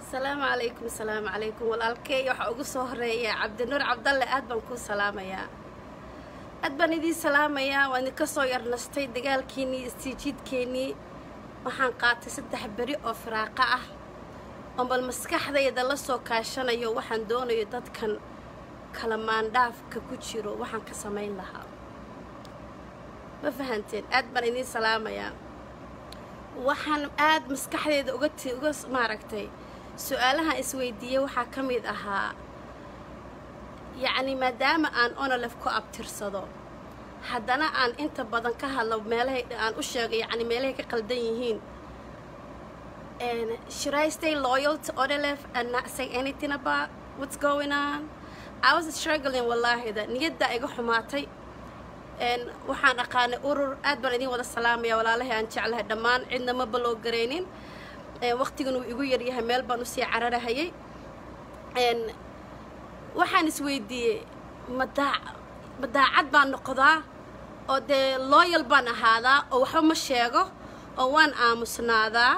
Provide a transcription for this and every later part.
asalaamu calaykum asalaamu calaykum walaalkey waxaa ugu soo horeeya cabdinuur cabdalle aad baan kuu salaamayaa aad baan idiin salaamayaa waan idinka soo yarnastay dagaalkiinnii istiijiidkeennii waxaan qaatay saddex beri oo firaaqo ah oo bal maskaxdayda la soo kaashanayo waxaan doonayo dadkan kala maandhaafka ku jiro waxaan ka samayn lahaa ma fahanteen aad baan idiin salaamayaa waxaan aad maskaxdeeda uga t uga maaragtay su-aalahan isweydiiyey waxaa ka mid ahaa yacni maadaama aan onolef ku abtirsado haddana aan inta badan ka hadlo meelahay aan u sheegay yacni meelahay ka qaldan yihiin should I stay loyal to onolef and not say anything about what's going on I was struggling wallaahi da niyaddaa iga xumaatay waxaan aqaanay urur aad baan idin wada salaamaya walaalahay aan jeclahay dhammaan cidna ma baloo garaynin waqtigan uu igu yaryahay meel baan usii cararahayay waxaan isweydiiyey madaa madaacad baan noqdaa oo dee looyal baan ahaadaa oo waxba ma sheego oo waan aamusnaadaa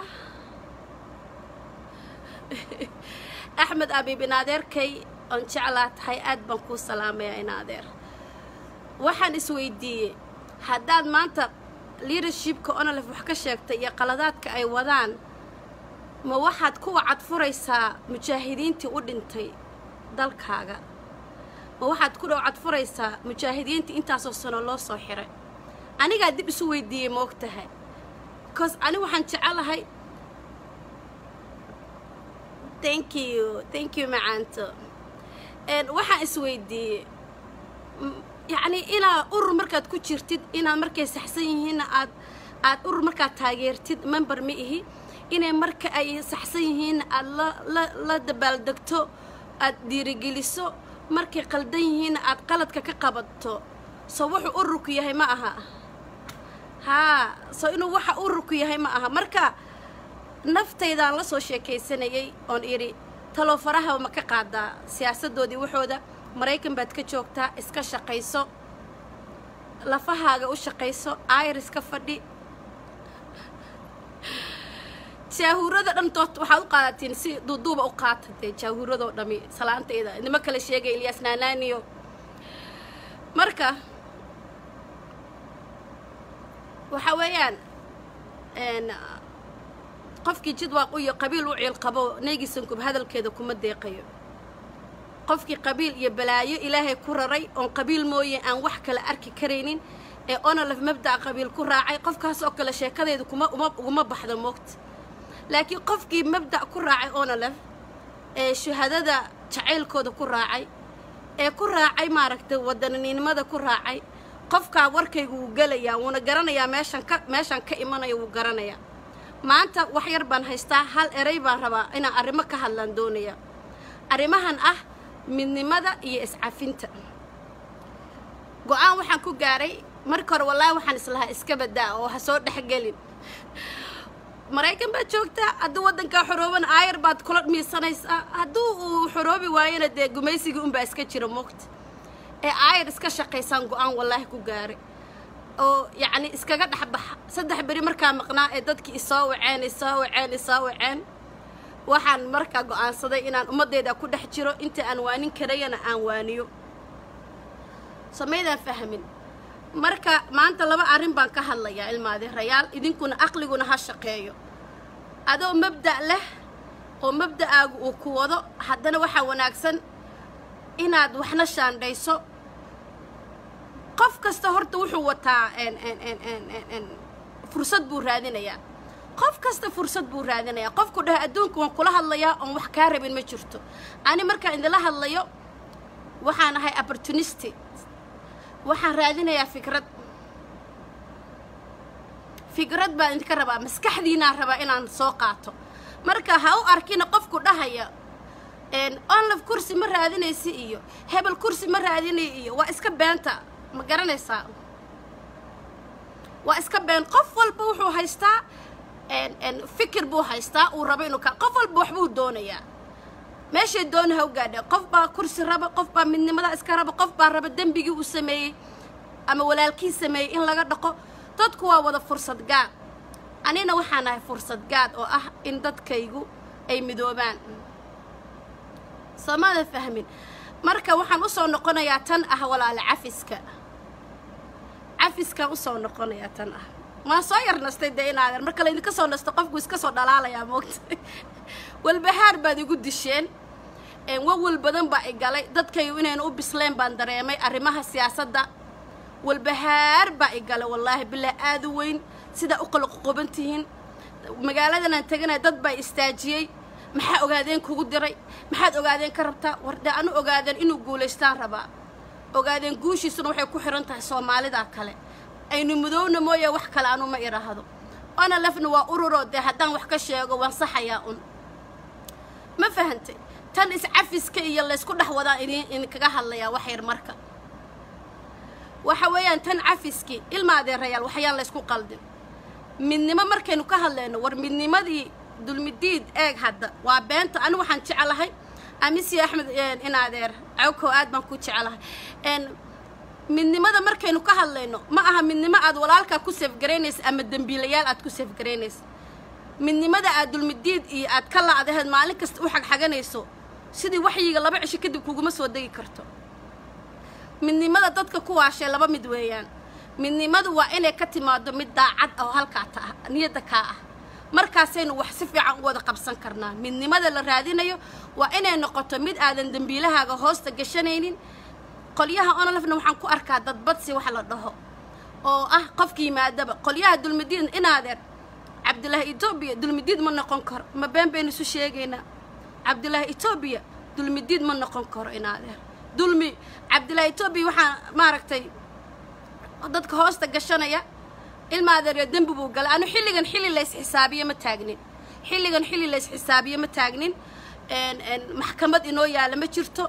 axmed abiib in adeerkay oon jeclaa tahay aad baan kuu salaamayaa in adeer waxaan isweydiiyey haddaad maanta leadershipka onolef wax ka sheegtay iyo qaladaadka ay wadaan ma waxaad kuwa cadfuraysaa mujaahidiintii u dhintay dalkaaga ma waxaad ku dhow cadfuraysaa mujaahidiintii intaasoo sano loo soo xiray anigaa dib isu weydiiyey ma og tahay bcause ani waxaan jecelahay thank you thank you macaanto waxaan isweydiiyey yacni inaad urur markaad ku jirtid inaad markay saxsan yihiinna aad aad urur markaad taageertid member ma ihi inay marka ay saxsan yihiinna aad la la la dabaaldegto aad dhiirigeliso markay qaldan yihiinna aad qaladka ka qabato soo wuxuu ururku yahay ma aha haa soo inuu waxa ururku yahay ma aha marka naftaydaan la soo sheekaysanayay oon idhi taloo faraha ma ka qaadaa siyaasaddoodii waxooda maraykan baad ka joogtaa iska shaqayso lafahaaga u shaqayso airis ka fadhi jaahuurada dhantood waxaad u qaadatiin si duuduuba u qaata dee jaahuuradoo dhami salaantayda nimo kale sheegay ilyaas naanaaniyo marka waxa weeyaan qofkii jidwaaq iyo qabiil u ciil qabo neygisankub hadalkeeda kuma deeqayo qofkii qabiil iyo balaayo ilaahay ku raray oon qabiil mooye aan wax kale arki karaynin ee onolef mabda'a qabiil ku raacay qofkaas oo kale sheekadeedu kuma uma uguma baxdo moogta laakiin qofkii mabda' ku raacay onolef ee shuhadada jacaylkooda ku raacay ee ku raacay maaragtay wadaninimada ku raacay qofkaa warkaygu wuu gelayaa wuuna garanayaa meeshan ka meeshaan ka imanayo wuu garanayaa maanta wax yar baan haystaa hal erey baan rabaa inaan arrimo ka hadlaan doonaya arrimahan ah midnimada iyo iscafinta go-aan waxaan ku gaaray marka hore wallaahi waxaan islahaa iska badaa oo ha soo dhexgelin maraykan baad joogtaa hadduu waddankaa xorooban aayar baad kula miisanaysaa hadduu uu xoroobi waayana dee gumaysigii unbaa iska jira moogta ee aayar iska shaqaysaan go-aan wallaahi ku gaaray oo yacni iskaga dhexbaxa saddex beri markaa maqnaa ee dadkii isoo waceen isoo waceen isoo waceen waxaan markaa go-aansaday inaan ummaddeeda ku dhex jiro inta aan waanin karayana aan waaniyo samaydaan fahmin marka maanta laba arrin baan ka hadlayaa ilmaadirayaal idinkuna aqliguna ha shaqeeyo adoo mabda' leh oo mabda'aagu uu ku wado haddana waxaa wanaagsan inaad waxna shaandhayso qof kasta horta wuxuu wataa fursad buu raadinayaa qof kasta fursad buu raadinayaa qofku dheh adduunka waan kula hadlayaa oon wax kaa rabin ma jirto ani markaan idinla hadlayo waxaan ahay opportunisty waxaan raadinayaa fikrad fikrad baan idinka rabaa maskaxdiinaan rabaa inaan soo qaato marka ha u arkina qofku dhahaya onlaf kursi ma raadinaysi iyo hebel kursi ma raadinay iyo waa iska beenta ma garanaysaa waa iska been qof walba wuxuu haystaa fikir buu haystaa uu rabo inuu ka qof walba waxbuu doonayaa meeshay doona ha u gaadha qof baa kursi raba qof baa midnimada iska raba qof baa raba dembigii uu sameeyey ama walaalkii sameeyey in laga dhaqo dadku waa wada fursad gaad anina waxaan ahay fursad gaad oo ah in dadkaygu ay midoobaan soomaada fahmin marka waxaan usoo noqonayaa tan ah walaale cafiska cafiskaan usoo noqonayaa tan ah waan soo yar nastay dee inaadan marka laydinka soo nasto qofku iska soo dhalaalayaa moogta walbahaar baad igu disheen wawal badan baa i galay dadkayu inaynu u bisleen baan dareemay arrimaha siyaasadda walbahaar baa i galay wallaahi bilaa aada u weyn sidaa u qalaqoqoban tihiin magaaladanaan teganaya dad baa istaajiyey maxaa ogaadeen kugu diray maxaad ogaadeen ka rabtaa wardhe anu ogaadeen inuu guulaystaan rabaa ogaadeen guushiisuna waxay ku xihan tahay soomaalida kale aynu mudowna mooye wax kale anu ma idhaahdo ona lafna waa ururoo dee haddaan wax ka sheego waan saxayaa un ma fahantay tan iscafiska iyo laysku dhex wadaan idin idinkaga hadlayaa wax yar marka waxa weeyaan tan cafiskii ilma adeerayaal waxyaan laysku qaldin midnimo markaynu ka hadlayno war midnimadii dulmidiid eeg hadda waa beenta ani waxaan jecelahay amisi axmed in adeer cawkow aad baan ku jecelahay midnimada markaynu ka hadlayno ma aha midnimo aad walaalkaa ku seefgaraynaysa ama dembiilayaal aad ku seefgaraynaysa midnimada aad dulmidiid iyo aad ka la-daheed maalin kasta u xagxaganayso sidii waxyiga laba cisho kadib kuguma soo degi karto midnimada dadka ku waashee laba mid weeyaan midnimadu waa inay ka timaado mid daacad ah oo halkaa ta ah niyadda kaa ah markaasaynu wax si fiican u wada qabsan karnaa midnimada la raadinayo waa inay noqoto mid aadan dembiilahaaga hoosta gashanaynin qolyaha onolefna waxaan ku arkaa dadbadsi wax la dhaho oo ah qofka yimaadaba qolyaha dulmidiid inaadeer cabdilaahi etoobiya dulmidiid ma noqon karo ma been baynu isu sheegaynaa cabdilaahi etoobiya dulmidiid ma noqon karo inaadeer dulmi cabdilaahi etoobiya waxaa maaragtay dadka hoosta gashanaya ilma adeeryo dembi buu galay anu xilligan xilli lays xisaabiye ma taagnin xilligan xilli lays xisaabiye ma taagnin maxkamad inoo yaalla ma jirto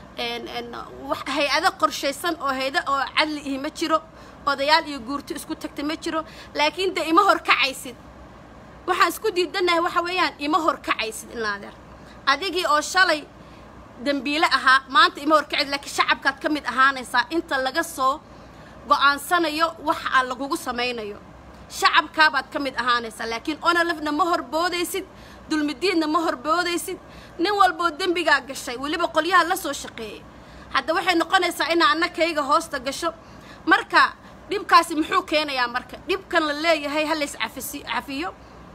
hay-ado qorshaysan oo hayda oo cadli ihi ma jiro odayaal iyo guurto isku tagta ma jiro laakiin dee ima horkacaysid waxaan isku diidanahay waxa weeyaan ima horkacaysid inaadeer adigii oo shalay dembiile ahaa maanta ima horkacid laakiin shacabkaad ka mid ahaanaysaa inta laga soo go-aansanayo wax aan lagugu samaynayo shacabkaabaad ka mid ahaanaysaa laakiin onolefna ma horboodaysid dulmidiidna ma horboodaysid nin walboo dembigaa gashay weliba qolyaha la soo shaqeeyay hadda waxay noqonaysaa inaa annakayga hoosta gasho marka dhibkaasi muxuu keenayaa marka dhibkan la leeyahay ha lays cafisi cafiyo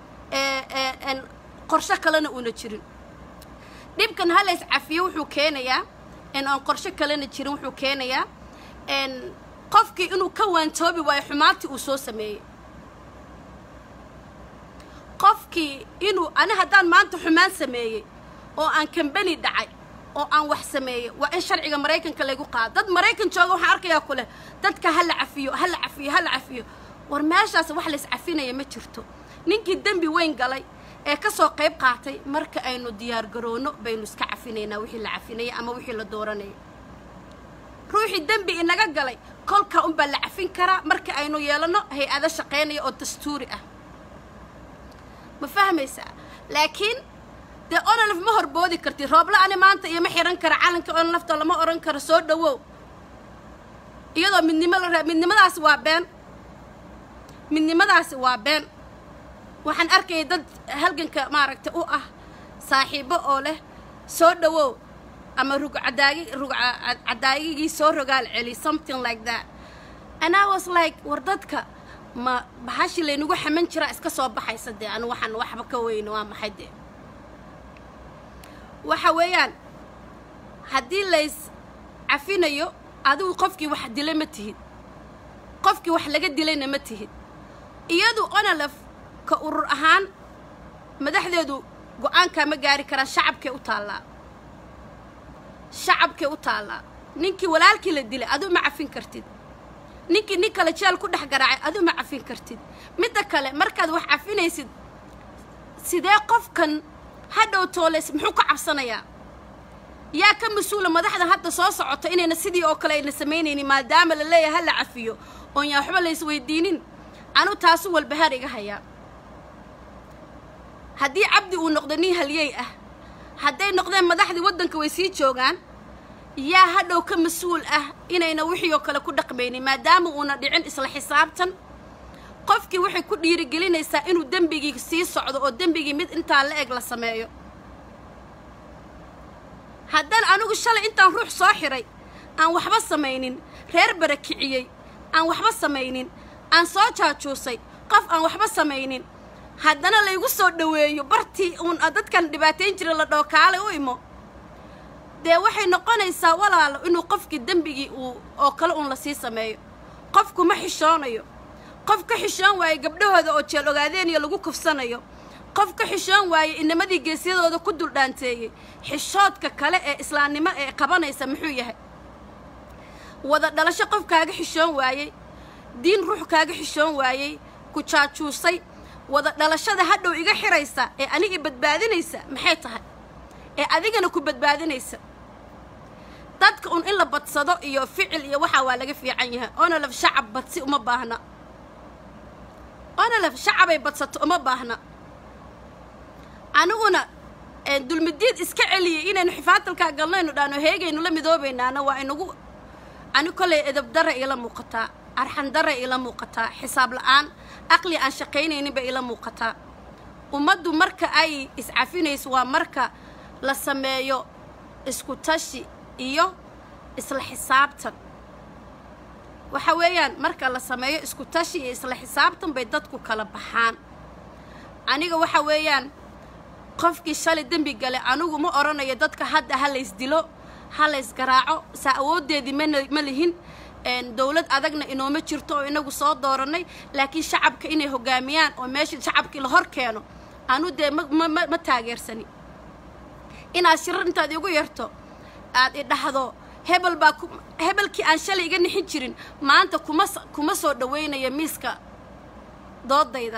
qorsho kalena uuna jirin dhibkan ha lays cafiyo wuxuu keenayaa in aan qorsho kalena jirin wuxuu keenayaa qofkii inuu ka waantoobi waayo xumaantii uu soo sameeyey qofkii inuu ani haddaan maanta xumaan sameeyey oo aan kambani dhacay oo aan wax sameeyey waa in sharciga maraykanka laygu qaado dad maraykan jooga waxaan arkayaa ku leh dadka ha la cafiyo ha la cafiyo ha la cafiyo war meeshaas wax lays cafinaya ma jirto ninkii dembi weyn galay ee ka soo qayb qaatay marka aynu diyaar garoono baynu iska cafinaynaa wixii la cafinaya ama wixii la dooranaya ruuxii dembi inaga galay kolkaa unbaa la cafin karaa marka aynu yeelano hay-ado shaqaynaya oo dastuuri ah ma fahmaysaa laakiin dee onolef ma horboodi kartid roobla ani maanta iyo ma xihan kara calanka onolefta lama odhan karo soo dhawow iyadoo midnimo la raa midnimadaasi waa been midnimadaasi waa been waxaan arkayay dad halganka maaragtay u ah saaxiibo oo leh soo dhawow ama rugcadaagi rugcadaagigii soo rogaal celi something like that and i was like war dadka ma baxashi laynagu xaman jiraa iska soo baxaysa dee anu waxaan waxba ka weyno waa maxay dee waxa weeyaan haddii lays cafinayo adigu qofkii wax dila ma tihid qofkii wax laga dilayna ma tihid iyadu onolef ka urur ahaan madaxdeedu go-aankaa ma gaari karaan shacabkay u taallaa shacabkay u taallaa ninkii walaalkii la dilay aduu ma cafin kartid ninkii nin kale jeel ku dhex garaacay aduu ma cafin kartid midda kale markaad wax cafinaysid sidee qofkan hadhow tooleys muxuu ka cabsanayaa yaa ka mas-uula madaxda hadda soo socota inayna sidii oo kale ayna samaynaynin maadaama la leeyahay ha la cafiyo oon yaa waxba lays weydiinin anu taasu walbahaar iga hayaa haddii cabdi uu noqdo nin halyey ah hadday noqdeen madaxdii waddanka way sii joogaan yaa hadhow ka mas-uul ah inayna wixii oo kale ku dhaqmaynin maadaama uuna dhicin isla xisaabtan qofkii waxay ku dhiirigelinaysaa inuu dembigii sii socdo oo dembigii mid intaa la eg la sameeyo haddaan anigu shalay intaan ruux soo xiray aan waxba samaynin reer barakiciyey aan waxba samaynin aan soo jaajuusay qof aan waxba samaynin haddana laygu soo dhoweeyo bartii uun dadkan dhibaatayn jira la dhookaale u imo dee waxay noqonaysaa walaalo inuu qofkii dembigii uu oo kale uun lasii sameeyo qofku ma xishoonayo qof ka xishoon waaye gabdhahooda oo jeel ogaadeeniyo lagu kufsanayo qof ka xishoon waaye inamadii geesyadooda ku duldhaanteeyey xishoodka kale ee islaamnimo ee qabanaysa muxuu yahay wada dhalasho qof kaaga xishoon waayey diin ruux kaaga xishoon waayey ku jaajuusay wada dhalashada hadhow iga xiraysa ee aniga badbaadinaysa maxay tahay ee adigana ku badbaadinaysa dadka un in la badsado iyo ficil iyo waxaa waa laga fiican yahay onolaf shacab badsi uma baahna onolaf shacabay badsato uma baahna aniguna dulmidiid iska celiyay inaynu xifaatalkaa galnaynu dhaano heegaynu la midoobaynaana waa inagu ani kollay edab dara ila muuqataa arxan dara ila muuqataa xisaab la-aan aqli aan shaqaynayninba ila muuqataa ummaddu marka ay iscafinayso waa marka la sameeyo isku tashi iyo isla xisaabtan waxa weeyaan marka la sameeyo isku tashi iyo isla xisaabtan bay dadku kala baxaan aniga waxa weeyaan qofkii shalay dembi gale anigu ma odhanayo dadka hadda ha laysdilo ha laysgaraaco saa awooddeedii mana ma lihin dowlad adagna inooma jirto oo inagu soo doorannay laakiin shacabka inay hogaamiyaan oo meesha shacabkii la hor keeno anu dee ma ma taageersani inaad shirar intaad igu yarto aad idhahdo hebel baa hebelkii aan shalay iga nixin jirin maanta kuma kuma soo dhawaynayo miiska doodayda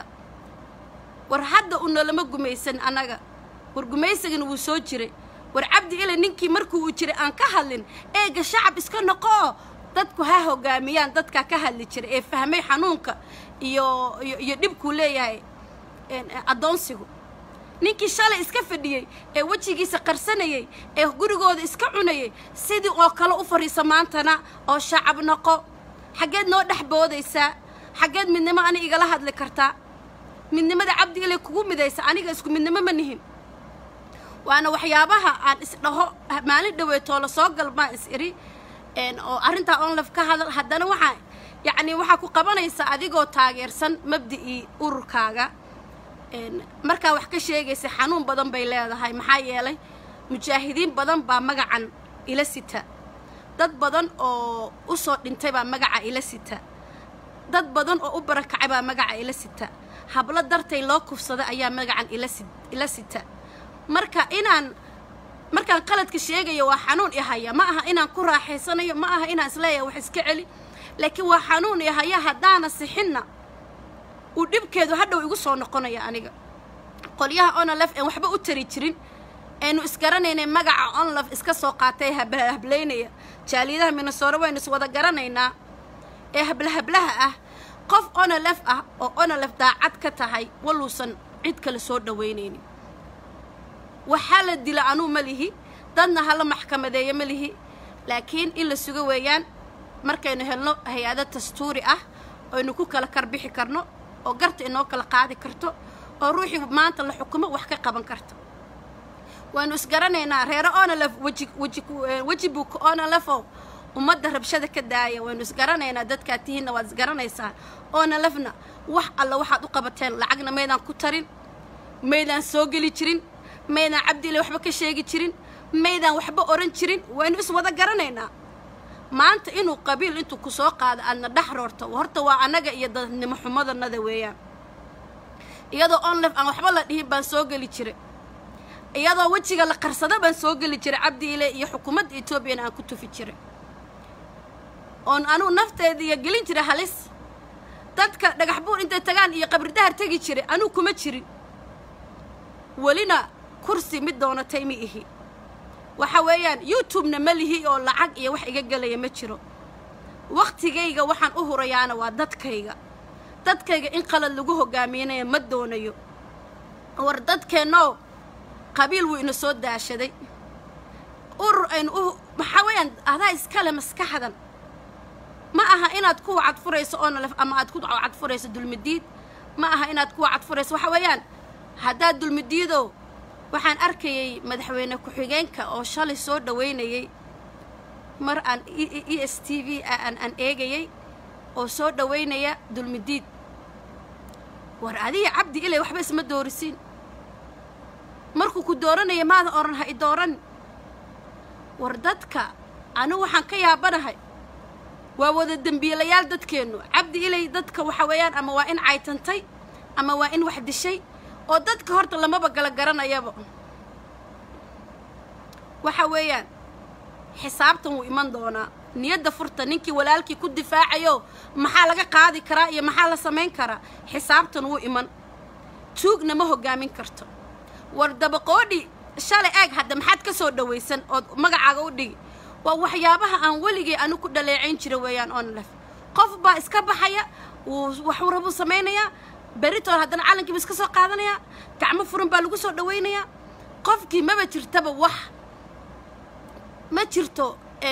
war hadda unalama gumaysan annaga war gumaysigana wuu soo jiray war cabdi ile ninkii markuu uu jiray aan ka hadlin eega shacab iska noqoo dadku ha hogaamiyaan dadkaa ka hadli jiray ee fahmay xanuunka iyo iyo dhibkuu leeyahay addoonsigu ninkii shalay iska fadhiyey ee wejigiisa qarsanayay ee gurigooda iska cunayay sidii oo kale u fadhiisa maantana oo shacab noqo xaggeed noo dhex boodaysaa xaggeed midnimo ani igala hadli kartaa midnimada cabdi ilay kugu midaysa aniga isku midnimo ma nihin waana waxyaabaha aan isdhaho maalin dhaweetoo la soo galmaa is iri oo arrintaa onlaf ka hadal haddana waxaa yacnii waxaa ku qabanaysa adigoo taageersan mabda'ii ururkaaga markaa wax ka sheegaysa xanuun badan bay leedahay maxaa yeelay mujaahidiin badan baa magacan ila sita dad badan oo u soo dhintay baa magaca ila sita dad badan oo u barakacay baa magaca ila sita hablo dartay loo kufsaday ayaa magacan ilasi ila sita marka inaan markaan qaladka sheegayo waa xanuun ihaya ma aha inaan ku raaxaysanayo ma aha inaan isleeyahay wax iska celi laakiin waa xanuun ihaya haddaana sixinna uu dhibkeedu hadhow igu soo noqonaya aniga qolyaha onolaf een waxba u tari jirin aynu isgaranaynay magaca onlaf iska soo qaatay hablahablay jaaliyadaha minasoore waynu is wada garanaynaa ee hablahablaha ah qof onolef ah oo onolef daacad ka tahay waluusan cid kale soo dhawaynaynin waxaa la dila anuu ma lihi dadna hala maxkamadeeyo ma lihi laakiin in la sugo weeyaan markaynu helno hay-ado dastuuri ah aynu ku kala karbixi karno oo garta inoo kala qaadi karto oo ruuxii maanta la xukumo wax ka qaban karto waynu isgaranaynaa reero onolef weji weji weji buuka onolefo ummadda rabshada ka daaya waynu isgaranaynaa dadkaa tihiinna waad isgaranaysaan onolefna wax alla waxaad u qabateen lacagna maydaan ku tarin maydaan soo geli jirin maydaan cabdiile waxba ka sheegi jirin maydaan waxba oran jirin waynu is wada garanaynaa maanta inuu qabiil intuu ku soo qaado aadna dhex roorto horta waa annaga iyo dadnimo xumadanada weeyaan iyadoo onlef aan waxba la dhihin baan soo geli jiray iyadoo wejiga la qarsado baan soo geli jiray cabdiile iyo xukuumadda etoobiyana aan ku tufi jiray oon anugu nafteediiyo gelin jiray halis dadka dhagax buur intay tagaan iyo qabridahar tegi jiray anuu kuma jirin welina kursi mid doonatay ma ihi waxa weeyaan youtubena ma lihi oo lacag iyo wax iga gelaya ma jiro wakhtigayga waxaan u hurayaana waa dadkayga dadkayga in qalad lagu hogaaminaya ma doonayo war dadkeennoo qabiil wuu ina soo daashaday urur aynu u maxaa weeyaan adaa iskale maskaxdan ma aha inaad kuwa cadfurayso oonalef ama aad ku cadfurayso dulmidiid ma aha inaad kuwa cadfurayso waxa weeyaan haddaad dulmidiido waxaan arkayay madaxweyne ku-xigeenka oo shalay soo dhaweynayay mar aan e s t v aan aan eegayay oo soo dhaweynaya dulmidiid war adiga cabdi ilay waxba isma doorisiin markuu ku dooranaya maada odhan ha i dooran war dadka anigu waxaan ka yaabanahay waa wada dembiilayaal dadkeennu cabdi ilay dadka waxa weeyaan ama waa in caytantay ama waa in wax dishay oo dadka horta lamaba gala garanayaba waxa weeyaan xisaabtan wuu iman doonaa niyadda furta ninkii walaalkii ku difaacayo maxaa laga qaadi karaa iyo maxaa la samayn karaa xisaabtan wuu iman tuugna ma hoggaamin karto war dabaqoodhi shalay eeg hadda maxaad ka soo dhawaysan ood magacaaga u dhigi waa waxyaabaha aan weligay anigu ku dhaleecayn jira weeyaan onlef qof baa iska baxaya wuu waxuu rabuu samaynayaa beritool haddana calankiiba iska soo qaadanayaa gacmo furan baa lagu soo dhawaynayaa qofkii maba jirtaba wax ma jirto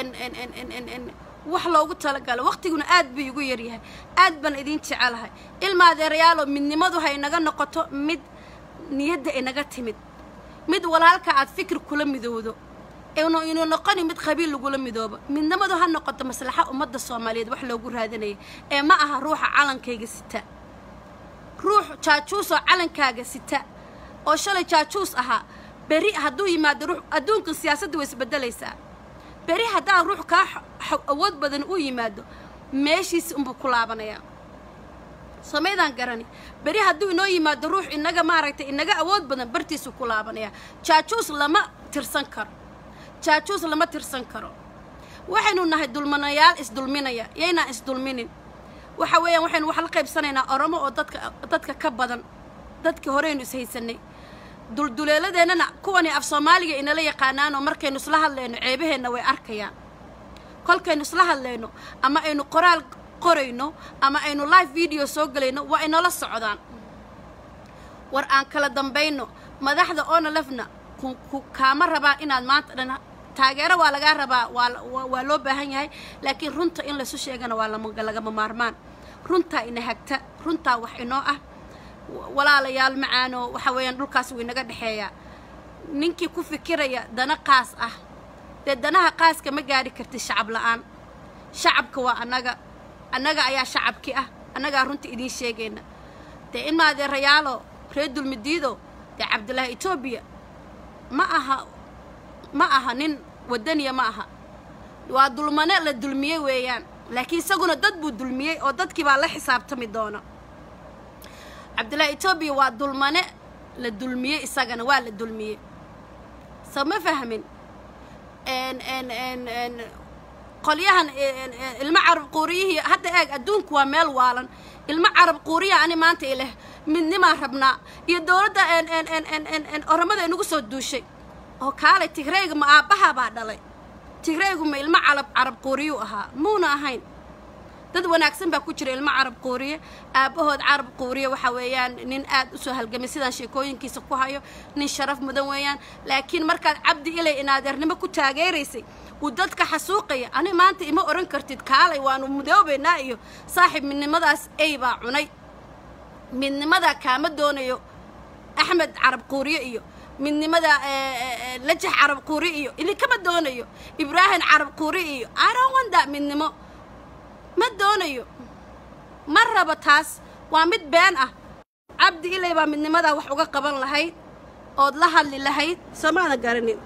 wax loogu talagalo waqtiguna aad buu igu yaryahay aad baan idiin jecelahay ilma adeerayaaloo midnimadu ha inaga noqoto mid niyadda inaga timid mid walaalka aad fikir kula midowdo inuu noqoni mid qabiil lagula midoobo midnimadu ha noqoto maslaxa ummadda soomaaliyeed wax loogu raadinaya ee ma aha ruuxa calankayga sita ruux jaajuus oo calankaaga sita oo shalay jaajuus ahaa beri hadduu yimaado ruux adduunka siyaasadda way isbedelaysaa beri haddaa ruux kaa awood badan uu yimaado meeshiisi unbuu ku laabanayaa samaydaan garani beri hadduu inoo yimaado ruux inaga maaragtay inaga awood badan bartiisuu ku laabanayaa jaajuus lama tirsan karo jaajuus lama tirsan karo waxaynu nahay dulmanayaal isdulminaya yaynaan isdulminin waxa weeyaan waxaynu wax la qaybsanaynaa oromo oo dadka dadka ka badan dadkii horeynu ishaysanay dulduleeladeennana kuwani af soomaaliga inala yaqaanaanoo markaynu isla hadlayno ceebaheenna way arkayaan kolkaynu isla hadlayno ama aynu qoraal qorayno ama aynu live video soo gelayno waa inala socdaan war aan kala dambayno madaxda onalefna kaama rabaa inaad maanta dhan taageero waa lagaa rabaa waa loo baahan yahay laakiin runta in laysu sheegana waa lagama maarmaan runtaa ina hagta runtaa wax inoo ah walaalayaal macaano waxa weeyaan dhulkaas wuu inaga dhexeeyaa ninkii ku fikiraya dana qaas ah dee danaha qaaska ma gaadhi kartid shacab la'aan shacabka waa annaga annaga ayaa shacabki ah annagaa runta idiin sheegayna dee in maadeerayaalo reer dulmidiido dee cabdillaahi etoobiya ma aha ma aha nin wadaniya ma aha waa dulmane la dulmiyey weeyaan laakiin isaguna dad buu dulmiyey oo dadkii baa la xisaabtami doona cabdillaahi etoobiya waa dulmane la dulmiyey isagana waa la dulmiyey so ma fahmin qolyahan ilmo carab quuriyihii hadda eeg adduunku waa meel waalan ilmo carab quuriya ani maanta ileh midnimaa rabnaa iyo dowladda oromada inagu soo duushay oo kaalay tigrayga ma aabbahaa baa dhalay tigraygu ma ilmo calab carab quuriyuu ahaa muuna ahayn dad wanaagsan baa ku jira ilmo carab quuriye aabbahood carab quuriye waxa weeyaan nin aad u soo halgamay sidaan sheekooyinkiisa ku hayo nin sharaf mudan weeyaan laakiin markaad cabdi ilay inaadeernimo ku taageeraysay uu dadka xasuuqaya ani maanta ima odhan kartid kaalay waanu mudoobaynaa iyo saaxiib midnimadaas ey baa cunay midnimadaa kaama doonayo axmed carab quuriye iyo midnimada lajax carab quuri iyo idinkama doonayo ibraahim carab quuri iyo arawanda midnimo ma doonayo ma rabo taas waa mid been ah cabdi ilay baa midnimadaa wax uga qaban lahayd ood la hadli lahayd soomaada garanin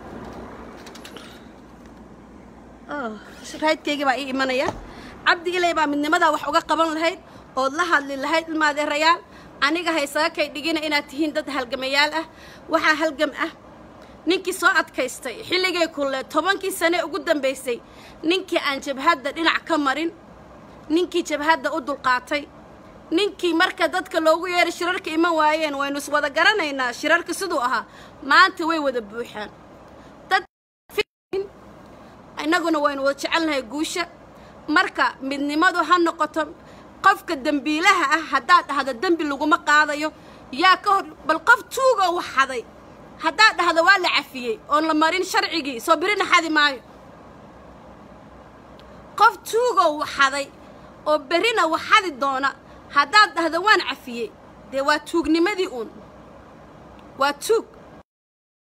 raydkaygii baa ii imanaya cabdi ilay baa midnimadaa wax uga qaban lahayd ood la hadli lahayd ilmaadeerayaal aniga haysaga kay dhigina inaad tihiin dad halgamayaal ah waxaa halgam ah ninkii soo adkaystay xilligay kulle tobankii sane ugu dambaysay ninkii aan jabhadda dhinac ka marin ninkii jabhadda u dulqaatay ninkii marka dadka loogu yeeray shirarka iman waayeen waynu is wada garanaynaa shirarka siduu ahaa maanta way wada buuxaan dad innaguna waynu wada jecelnahay guusha marka midnimadu ha noqoto qofka dembiilaha ah haddaad dhahdo dembi laguma qaadayo yaa ka hor bal qof tuugoo wax xaday haddaad dhahdo waa la cafiyey oon la marin sharcigii soo birina xadi maayo qof tuugoo wax xaday oo berrina wax xadi doona haddaad dhahdo waan cafiyey dee waa tuugnimadii uun waa tuug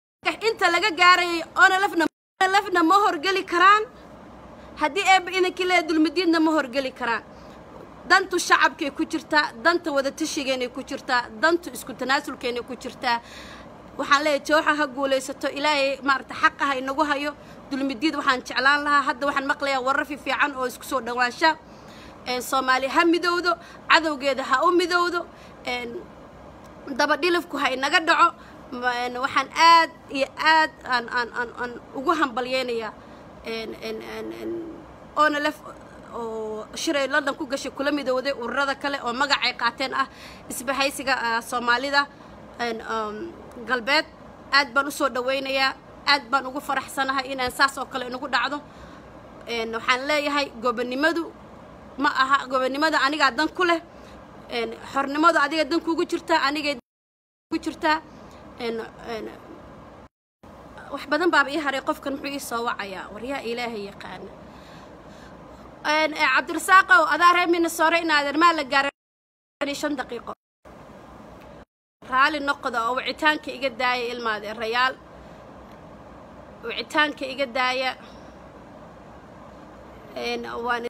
inta laga gaarayay onalefna lefna ma horgeli karaan haddii eeba idankii lee dulmidiidna ma horgeli karaan dantu shacabkay ku jirtaa danta wadatashigeennay ku jirtaa dantu isku tanaasulkeennay ku jirtaa waxaan leeyahay jooxa ha guulaysato ilaahay maarata xaqa ha inagu hayo dulmidiid waxaan jeclaan lahaa hadda waxaan maqlayaa warar fiifiican oo isku soo dhawaansha soomaali ha midowdo cadowgeeda ha u midowdo dabadhilifku ha inaga dhaco waxaan aad iyo aad aan aan aan aan ugu hambalyeynayaa onalef oo shiray london ku gashay kula midowday ururada kale oo magacay qaateen ah isbahaysiga soomaalida galbeed aad baan usoo dhawaynayaa aad baan ugu faraxsanahay inaan saas oo kale inagu dhacdo waxaan leeyahay gobonimadu ma aha gobonnimada anigaa dan ku leh xornimadu adiga dan kugu jirtaa anigay ku jirtaa wax badan baaba ii haray qofkan muxuu ii soo wacayaa waryaa ilaahay yaqaana cabdirasaaqow adaa reer minnesore inaadeer maa la gaaray shan daqiiqo raali noqda oo wicitaanka iga daaya ilmaadee rayaal wicitaanka iga daaya waan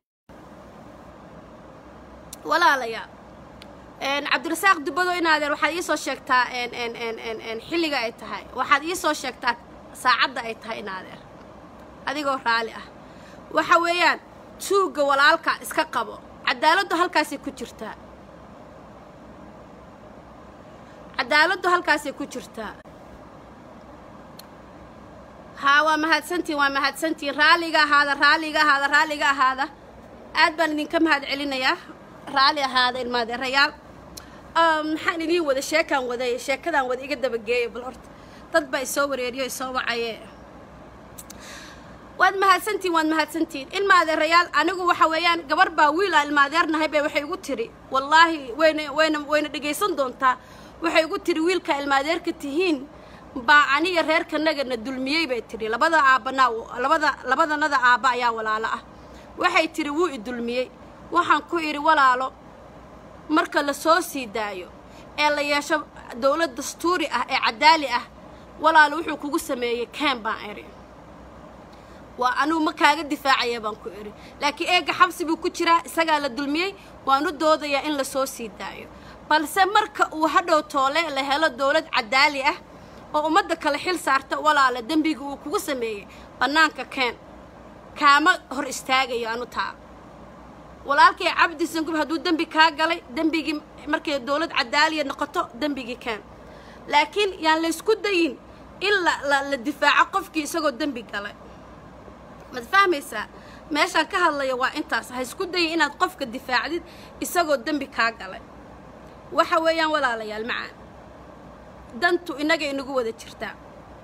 walaalayaa cabdirasaaq dubado inaadeer waxaad iisoo sheegtaa xilliga ay tahay waxaad iisoo sheegtaa saacadda ay tahay inaadeer adigoo raali ah waxa weeyaan tuugga walaalka iska qabo cadaaladdu halkaasay ku jirtaa cadaaladdu halkaasay ku jirtaa haa waa mahadsantiin waa mahadsantiin raalliga ahaada raalliga ahaada raalliga ahaada aad baan idinka mahad celinayaa raalli ahaada ilmaadeerayaal maxaan idiin wada sheekaan waday sheekadaan wada iga dabageeya bal horta dad baa isoo wareeriyo isoo wacaye waad mahadsantiin waad mahadsantiin ilmaadeerayaal anigu waxa weeyaan gabar baa wiil aa ilmaadeernahay bay waxay igu tiri wallaahi wayna wayna wayna dhegaysan doontaa waxay igu tiri wiilkaa ilmaadeerka tihiin baa aniga reerkanagana dulmiyey bay tidhi labada aabbanaa labada labadanada aabba ayaa walaalo ah waxay tidhi wuu i dulmiyey waxaan ku idhi walaalo marka la soo sii daayo ee la yeesho dowlad dastuuri ah ee cadaali ah walaalo wuxuu kugu sameeyey ken baan idhi waa anugu ma kaaga difaacaya baan ku idhi laakiin eega xabsi buu ku jiraa isagaa la dulmiyey waan u doodayaa in la soo sii daayo balse marka uu hadhow toole la helo dowlad cadaali ah oo ummadda kale xil saarta walaala dembiga uu kugu sameeyey bannaanka keen kaama hor istaagayo anu taa walaalkay cabdi sangub hadduu dembi kaa galay dembigii markay dowlad cadaaliya noqoto dembigii keen laakiin yaan laysku dayin in la la difaaco qofkii isagoo dembi galay maad fahmaysaa meeshaan ka hadlaya waa intaas ha isku dayin inaad qofka difaacdid isagoo dembi kaa galay waxa weeyaan walaalayaal macaan dantu innaga inagu wada jirtaa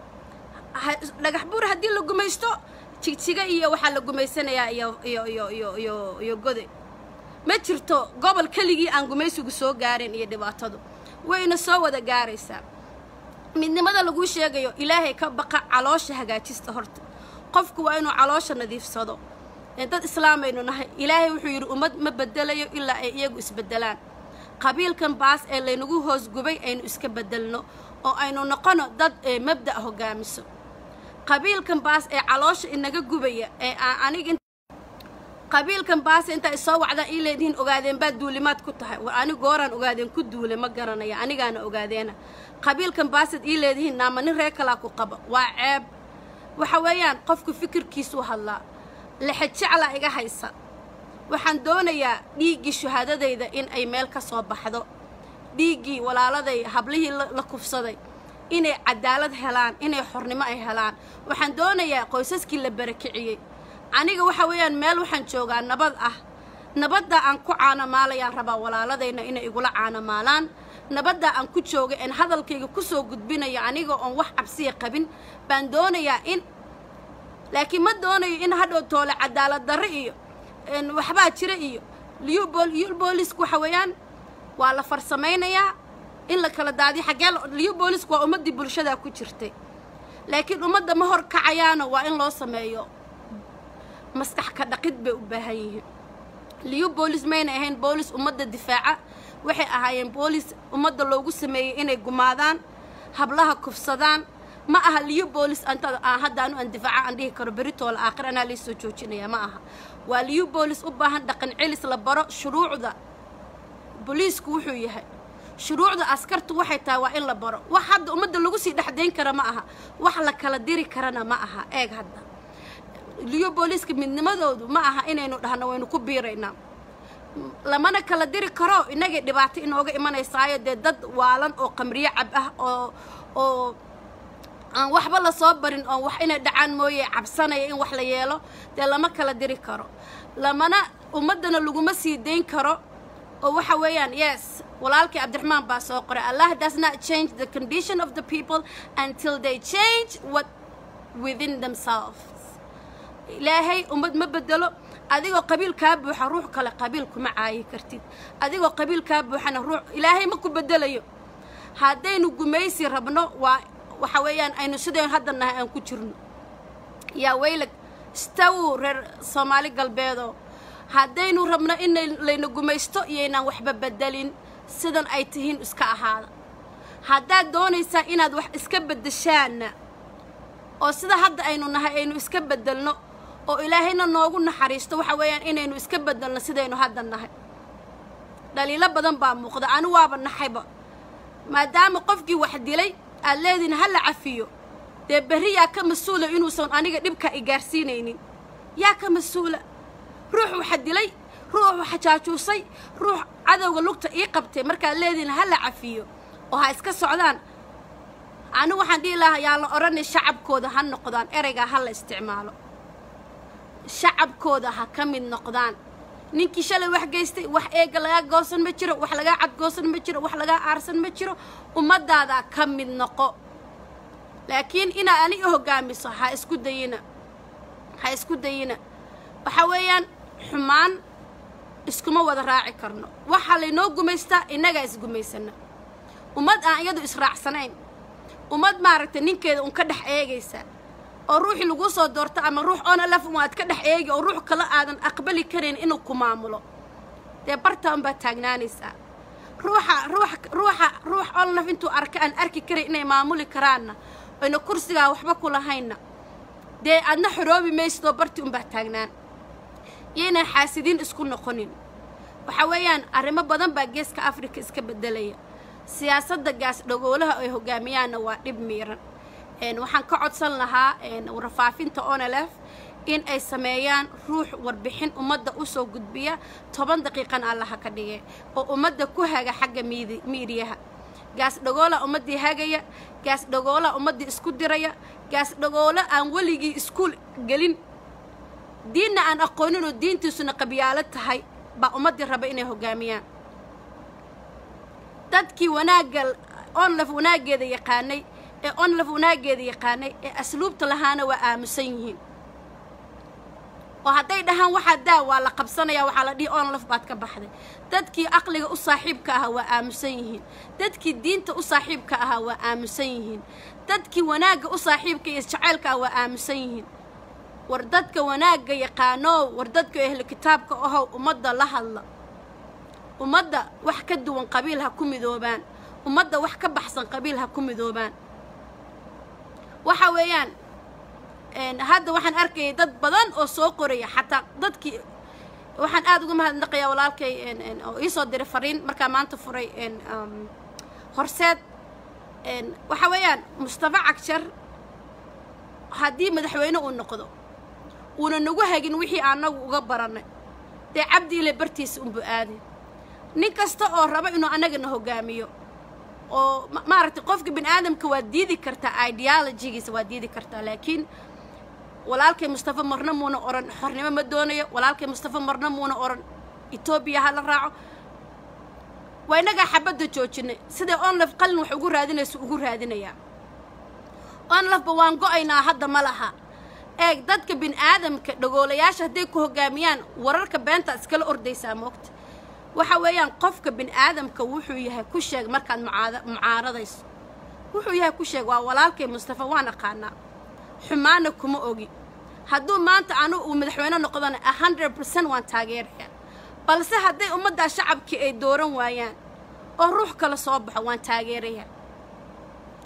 dhagax buur haddii la gumaysto jigjiga iyo waxaa la gumaysanayaa iyo iyo iyo iyo iyo iyo gode ma jirto gobol keligii aan gumaysigu soo gaareen iyo dhibaatadu wayna soo wada gaaraysaa midnimada laguu sheegayo ilaahay ka baqa caloosha hagaajista horta qofku waa inuu caloosha nadiifsado dad islaamaynu nahay ilaahay wuxuu yidhi ummad ma bedelayo ilaa ay iyagu isbedelaan qabiilkan baas ee laynagu hoos gubay aynu iska bedelno oo aynu noqono dad mabda' hogaamiso qabiilkan baas ee caloosha inaga gubaya ee anig qabiilkan baas intaa isoo wacdaan ii leedihiin ogaadeen baad duulimaad ku tahay war ani gooraan ogaadeen ku duule ma garanaya anigaana ogaadeena qabiilkan baasaad ii leedihiin naama nin reer kalaa ku qaba waa ceeb waxa weeyaan qofku fikirkiisuu hadlaa lexejeclaa iga haysa waxaan doonayaa dhiiggii shahaadadayda in ay meel ka soo baxdo dhiiggii walaaladay hablihii la kufsaday inay cadaalad helaan inay xornimo ay helaan waxaan doonayaa qoysaskii la barakiciyey aniga waxa weeyaan meel waxaan joogaa nabad ah nabadda aan ku caanamaalayaan rabaa walaaladayna inay igula caanamaalaan nabadda aan ku jooga een hadalkayga ku soo gudbinayo aniga oon wax cabsiya qabin baan doonayaa in laakiin ma doonayo in hadhow toole cadaalad darre iyo waxbaa jira iyo liyu boolisku waxa weeyaan waa la farsamaynayaa in la kala daadiyo xaggee liyu boolisku waa ummaddii bulshadaa ku jirtay laakiin ummadda ma hor kacayaana waa in loo sameeyo maskax ka dhaqid bay u baahan yihiin liyu boolis mayna ahayn boolis ummadda difaaca waxay ahaayeen boolis ummadda loogu sameeyey inay gumaadaan hablaha kufsadaan ma aha liyo boolis antada aan hadda anu aan difaaca aan dhihi karo beritoola aakhir anaa lii soo joojinaya ma aha waa liyo boolis u baahan dhaqan celis la baro shuruucda booliisku wuxuu yahay shuruucda askartu waxay tahay waa in la baro wax hadda ummadda lagu sii dhexdayn kara ma aha wax la kala diri karana ma aha eeg hadda liyo booliiska midnimadoodu ma aha inaynu dhahno waynu ku biiraynaa lamana kala diri karo inagay dhibaato inooga imanaysaayo dee dad waalan oo qamriyo cab ah oo oo aan waxba lasoo barin oo wax inay dhacaan mooye cabsanaya in wax la yeelo dee lama kala diri karo lamana ummaddana laguma sii dayn karo oo waxa weeyaan yes walaalkii cabdiraxmaan baa soo qoray allah does not change the condition of the people until they change what within themselves ilaahay ummad ma bedelo adigoo qabiil kaa buuxa ruux kale qabiil kuma caayi kartid adigoo qabiil kaa buuxana ruux ilaahay ma ku bedelayo haddaynu gumaysi rabno waa waxa weeyaan aynu sidaynu hadda nahay aan ku jirno yaa weylag stawow reer soomaali galbeedoo haddaynu rabno in layna gumaysto iyoynaan waxba bedelin sidan ay tihiin iska ahaada haddaad doonaysaa inaad wax iska beddeshaanna oo sida hadda aynu nahay aynu iska beddelno oo ilaahayna noogu naxariisto waxa weeyaan inaynu iska beddelno sidaynu hadda nahay dhaliilo badan baa muuqda anu waaba naxayba maadaama qofkii wax dilay aad leedihin ha la cafiyo dee berri yaa ka mas-uula inuusan aniga dhibka i gaarsiinaynin yaa ka mas-uula ruux waxa dilay ruux waxa jaajuusay ruux cadowga lugta ii qabtay markaad leedihin ha la cafiyo oo ha iska socdaan anigu waxaan dhihi lahaa yaa la odhanay shacabkooda ha noqdaan ereygaa ha la isticmaalo shacabkooda ha ka mid noqdaan ninkii shalay wax geystay wax eega lagaa goosan ma jiro wax lagaa cadgoosan ma jiro wax lagaa aarsan ma jiro ummaddaadaa ka mid noqo laakiin inaad ani i hoggaamiso ha isku dayina ha isku dayina waxa weeyaan xumaan iskuma wada raaci karno waxaa laynoo gumaystaa innagaa isgumaysana ummad aan iyadu israacsanayn ummad maaragtay ninkeeda un ka dhex eegaysa oo ruuxii laguu soo doorto ama ruux onalaf un aad ka dhex eegi oo ruux kale aadan aqbali karayn inuu ku maamulo dee barta unbaad taagnaanaysaa ruuxa ruux ruuxa ruux onlaf intuu arka aan arki karay inay maamuli karaanna oyna kursigaa waxba ku lahaynna dee aadna xoroobi maysidoo bartii unbaad taagnaan iyoynaan xaasidiin isku noqonin waxa weeyaan arrimo badan baa geeska afrika iska beddelaya siyaasadda gaas dhagoolaha ay hogaamiyaanna waa dhib miiran waxaan ka codsan lahaa warfaafinta onelef in ay sameeyaan ruux warbixin ummadda u soo gudbiya toban daqiiqan allaha ka dhige oo ummadda ku haga xagga miidi miidiyaha gaas dhagoola ummaddii hagaya gaas dhagoola ummaddii isku diraya gaas dhagoolo aan weligii iskuul gelin diinna aan aqooninoo diintiisuna qabyaalo tahay baa ummaddii raba inay hoggaamiyaan dadkii wanaagga onlaf wanaaggeeda yaqaanay ee onlaf wanaaggeeda yaqaanay ee asluubta lahaana waa aamusan yihiin oo hadday dhahaan waxaa daa waa la qabsanayaa waxaa la dhihi onlaf baad ka baxday dadkii aqliga u saaxiibka ahaa waa aamusan yihiin dadkii diinta u saaxiibka ahaa waa aamusan yihiin dadkii wanaagga u saaxiibka iyo jacaylka ah waa aamusan yihiin war dadka wanaagga yaqaanoow war dadka ehlu kitaabka ahow ummadda la hadla ummadda wax ka duwan qabiil ha ku midoobaan ummadda wax ka baxsan qabiil ha ku midoobaan waxa weeyaan hadda waxaan arkayay dad badan oo soo qoraya xataa dadkii waxaan aada uga mahadnaqayaa walaalkay oo iisoo diray fariin markaa maanta furay horseed waxa weeyaan mustafa cagshar haddii madaxweyne uu noqdo uuna nagu hagin wixii anagu uga barannay dee cabdi ile bartiisa unbu aaday nin kasta oo raba inuu annagana hoggaamiyo oo maaragtay qofka bini aadamka waad diidi kartaa ideologigiisa waad diidi kartaa laakiin walaalkay mustafa marna muuna odhan xornimo ma doonayo walaalkay mustafa marna muuna odhan etoobiya ha la raaco waa innagaa xabadda joojinay siday onlaf qalin wax ugu raadinayso ugu raadinayaa onlafba waan go-aynaa hadda ma laha eeg dadka bini aadamka dhagoolayaasha hadday ku hoggaamiyaan wararka beenta iskala ordaysaa moogta waxa weeyaan qofka bini aadamka wuxuu yahay ku sheeg markaad mucaaradayso wuxuu yahay ku sheeg waa walaalkay mustafa waan aqaanaa xumaana kuma ogi hadduu maanta anu uu madaxweyne noqdona a hundred percent waan taageerayaa balse hadday ummaddaa shacabkii ay dooran waayaan oo ruux kale soo baxo waan taageerayaa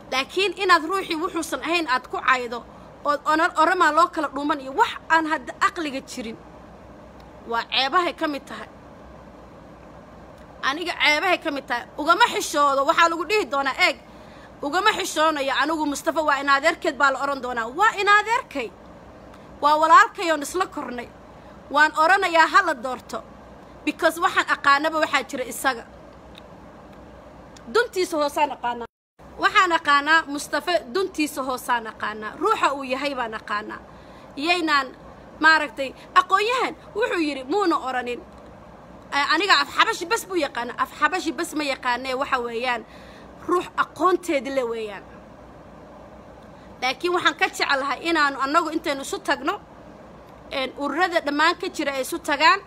laakiin inaad ruuxii wuxuusan ahayn aad ku caydo ood onar oramaa loo kala dhuuman iyo wax aan hadda aqliga jirin waa ceebahay ka mid tahay aniga ceebahay ka mid tahay ugama xishoodo waxaa lagu dhihi doonaa eeg ugama xishoonayo anigu mustafa waa inadeerkeed baa la odhan doonaa waa inadeerkay waa walaalkay oon isla kornay waan odhanayaa ha la doorto because waxaan aqaanaba waxaa jira isaga duntiisa hoosaan aqaanaa waxaan aqaanaa mustafe duntiisa hoosaan aqaanaa ruuxa uu yahay baan aqaanaa iyaynaan maaragtay aqoon-yahan wuxuu yidhi muuna odhanin aniga afxabashi bas buu yaqaana afxabashi bas ma yaqaanee waxa weeyaan ruux aqoonteedi le weeyaan laakiin waxaan ka jeclahay inaanu annagu intaynu isu tagno ururada dhammaan ka jira ay isu tagaan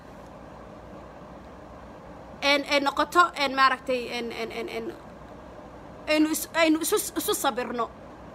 ay noqoto maaragtay aynu aynu isu isu sabirno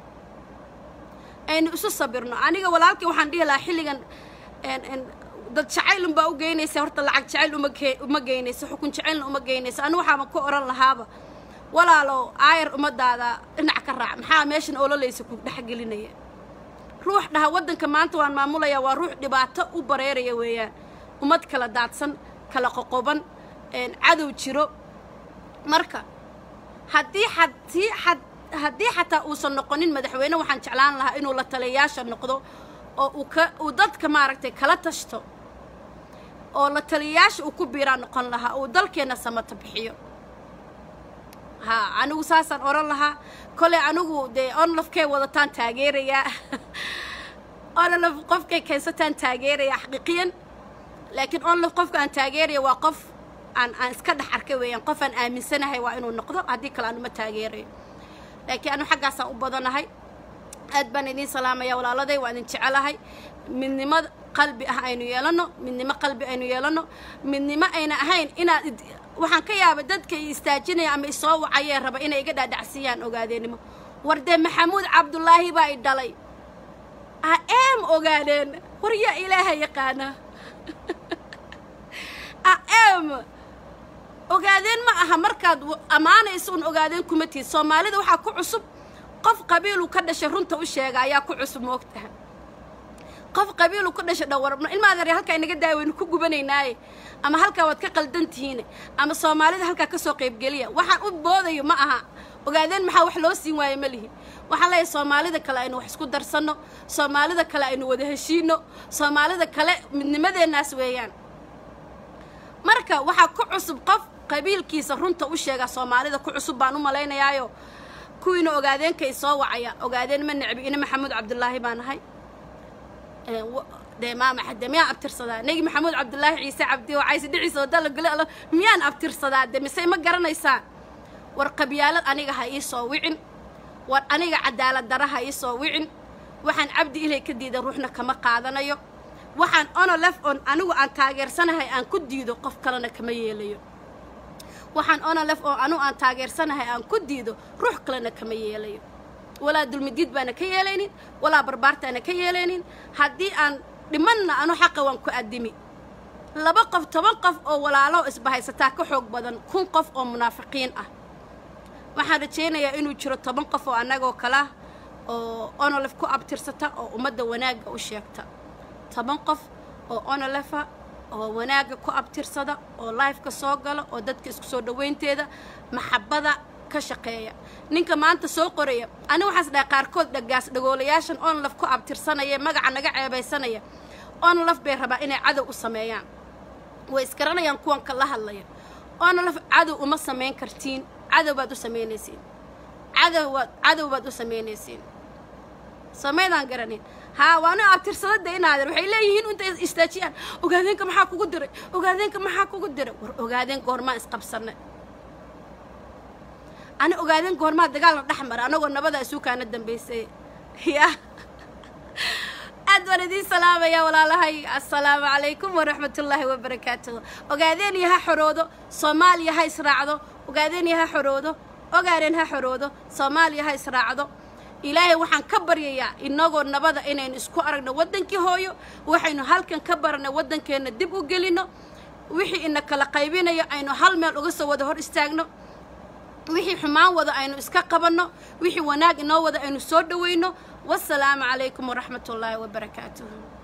aynu isu sabirno aniga walaalkii waxaan dhihi lahaa xilligan dad jacayl unbaa u geynaysa horta lacag jacayl uma ke uma geynayso xukun jacaylna uma geynayso anigu waxaaba ku odhan lahaaba walaalow aayar ummadaada dhinac ka raac maxaa meeshan ololaysa ku dhexgelinaya ruux dhaha waddanka maanta waan maamulayaa waa ruux dhibaato u bareeraya weeyaan ummad kala daadsan kala qoqoban cadow jiro marka haddii haddii had haddii xataa uusan noqonin madaxweyne waxaan jeclaan lahaa inuu la taliyayaasha noqdo oo uu ka uu dadka maaragtay kala tashto oo la taliyayaasha uu ku biiraa noqon lahaa uu dalkeenna samata bixiyo haa anigu saasaan odhan lahaa koley anigu dee onlofkay wadataan taageerayaa onlof qofkay keensataan taageerayaa xaqiiqiyan laakiin onlof qofka aan taageeraya waa qof aan aan iska dhex arkay weeyaan qof aan aaminsanahay waa inuu noqdo haddii kale aan uma taageerayo laakiin anu xaggaasaan u badanahay aad baan idiin salaamaya walaaladay waa idin jecelahay midnimo qalbi ah aynu yeelano midnimo qalbi aynu yeelano midnimo ayna ahayn inaad waxaan ka yaaba dadka i istaajinaya ama isoo wacayee raba inay iga dhaadhacsiiyaan ogaadeenimo war dee maxamuud cabdulaahi baa i dhalay a eem ogaadeen war yaa ilaaha yaqaana a eem ogaadeen ma aha markaad ammaanayso un ogaadeen kuma tiid soomaalida waxaa ku cusub qof qabiiluu ka dhashay runta u sheega ayaa ku cusub moogtaha qof qabiiluu ka dhashay dhawar ilmaad yar halkaa inaga daaya waynu ku gubanaynaaye ama halkaa waad ka qaldan tihiine ama soomaalida halkaa ka soo qaybgeliya waxaan u boodayo ma aha ogaadeen maxaa wax loo siin waaye ma lihi waxaan leeyahay soomaalida kale aynu wax isku darsanno soomaalida kale aynu wada heshiino soomaalida kale midnimadeennaas weeyaan marka waxaa ku cusub qof qabiilkiisa runta u sheega soomaalida ku cusub baan u malaynayaayo kuwiina ogaadeenka i soo wacaya ogaadeen ma necbi ina maxamuud cabdulaahi baan ahay dee maama de miyaan abtirsadaa negi maxamuud cabdulaahi ciise cabdi oo cayse dhiciisa wadala gole alo miyaan abtirsadaa de mise ma garanaysaan war qabyaalad aniga ha ii soo wicin war aniga cadaalad dara ha ii soo wicin waxaan cabdi ilay ka diidan ruuxna kama qaadanayo waxaan onolef on anigu aan taageersanahay aan ku diido qof kalena kama yeelayo waxaan onolef oo anigu aan taageersanahay aan ku diido ruux kalena kama yeelayo walaa dulmidiid baana ka yeelaynin walaa barbaartaana ka yeelaynin haddii aan dhimanna anu xaqa waan ku addimi laba qof toban qof oo walaalo isbahaysataa ka xoog badan kun qof oo munaafiqiin ah waxaan rajaynayaa inuu jiro toban qof oo annagoo kala oo onolef ku abtirsata oo ummadda wanaagga u sheegta toban qof oo onolefa oo wanaagga ku abtirsada oo lifeka soo gala oo dadka isku soo dhowaynteeda maxabada ka shaqeeya ninka maanta soo qoraya ani waxaas dhahay qaarkood dhagaas dhagoolayaashan onlaf ku abtirsanaya magaca naga ceebaysanaya onlaf bay rabaa inay cadow u sameeyaan way isgaranayaan kuwanka la hadlaya onlaf cadow uma samayn kartiin cadow baad u samaynaysiin cadowbaad cadow baad u samaynaysiin samaydaan garanin haa waana abtirsadada inaadeer waxay leeyihiin intay istaajiyaan ogaadeenka maxaa kugu diray ogaadeenka maxaa kugu diray war ogaadeen goormaa isqabsanay ani ogaadeen goormaa dagaalna dhex mara anagoo nabada isuukaana dambaysay ya aad baan idiin salaamaya walaalahay assalaamu calaykum waraxmatullaahi wabarakaatuh ogaadeen iyo ha xoroodo soomaaliya ha israacdo ogaadeen iyo ha xoroodo ogaadeen ha xoroodo soomaaliya ha israacdo ilaahay waxaan ka baryayaa inagoo nabada inaynu isku aragno waddankii hooyo waxaynu halkan ka baranay waddankeenna dib u gelinno wixii ina kala qaybinayo aynu hal meel uga soo wada hor istaagno wixii xumaan wada aynu iska qabanno wixii wanaag inoo wada aynu soo dhowayno wasalaamu calaykum waraxmat ullaahi wabarakaatuhu